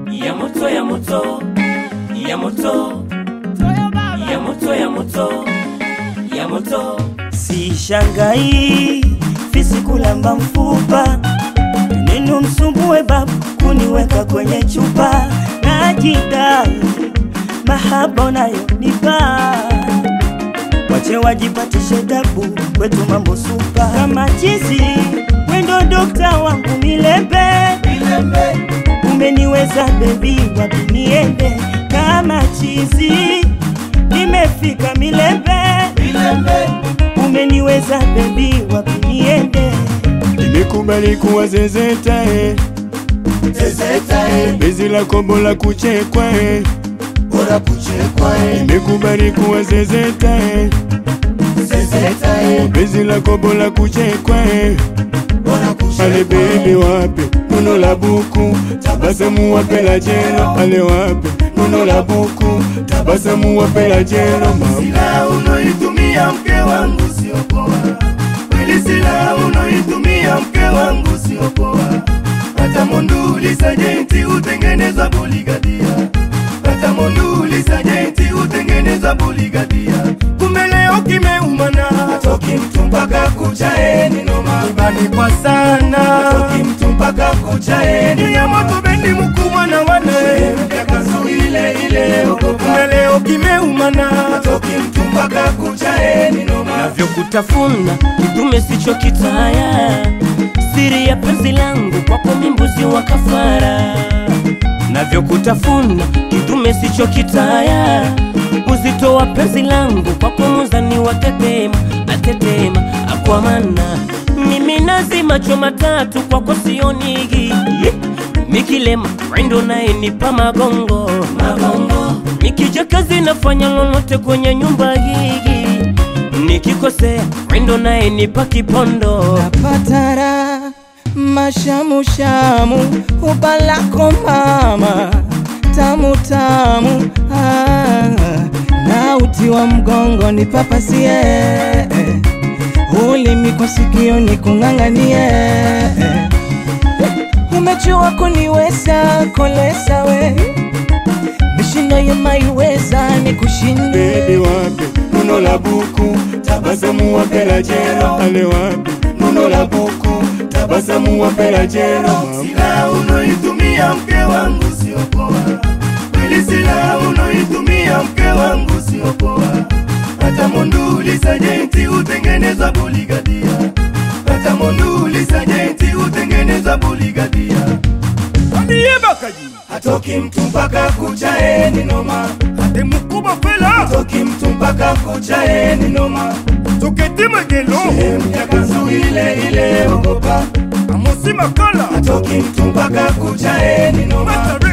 ya moto ya moto ya moto ya moto ya moto ya moto Sishangai fisi kulamba mfupa, neno msumbue babu kuniweka kwenye chupa, najidai mahaba unayonipa, wache wajipatishe tabu, kwetu mambo supa kama chizi, wendo dokta wangu milembe, umeniweza bebi, wapi niende kama chizi, nimefika milembe umeniweza bebi, wapi niende? Nimekubali kuwa zezeta eh. Bezi la kombo la kuchekwa eh. Nimekubali kuwa zezeta eh. Bezi la kombo la kuchekwa eh. Ale bebe wape nuno la buku tabasamu wape la jelo ale wape nuno la buku tabasamu wape la jelo mama Silaha unoitumia mke wangu sio poa, kweli silaha unoitumia mke wangu sio poa. Hata monduli sajenti utengeneza buligadia, hata monduli sajenti utengeneza buligadia. Kumbe leo kimeumana, hatoki mtu mpaka kuchaeni noma, ibani kwa sana, hatoki mtu mpaka kuchaeni ya moto bendi mkubwa na wane yakazu ile ile kumbe leo kimeumana, hatoki mtu mpaka kuchaeni noma navyokutafuna kidume sicho kitaya siri ya penzi langu kwako mimbuzi wa kafara navyokutafuna kidume sicho kitaya uzito wa penzi langu kwako muzani wa tetema atetema akwamana mimi nazi macho matatu kwako sionigi mikilema wendo naye nipa magongo magongo nikija kazi nafanya lolote kwenye nyumba hii nikikosea wendo naye nipa kipondo Patara mashamushamu ubalako mama tamu tamu ah, na uti wa mgongo ni papasie ulimi kwa sikio ni kung'ang'anie umejua kuniweza kolesa we mishindo yemaiweza ni kushinde Baby wape nuno la buku tabasamu wape la jelo ale wape nuno la buku tabasamu wape la jelo mama Silaha unoitumia mke wangu sio poa, kweli silaha unoitumia mke wangu sio poa. Hata monduli sajenti utengeneza buligadia, hata monduli sajenti utengeneza buligadia. Ambie bakaji hatoki mtu mpaka kuchaeni noma, ate mkubwa fela hatoki mtu mpaka kuchaeni noma, toketi magelo sehemu ya kanzu ile ile ogopa amosi makala hatoki mtu mpaka kuchaeni noma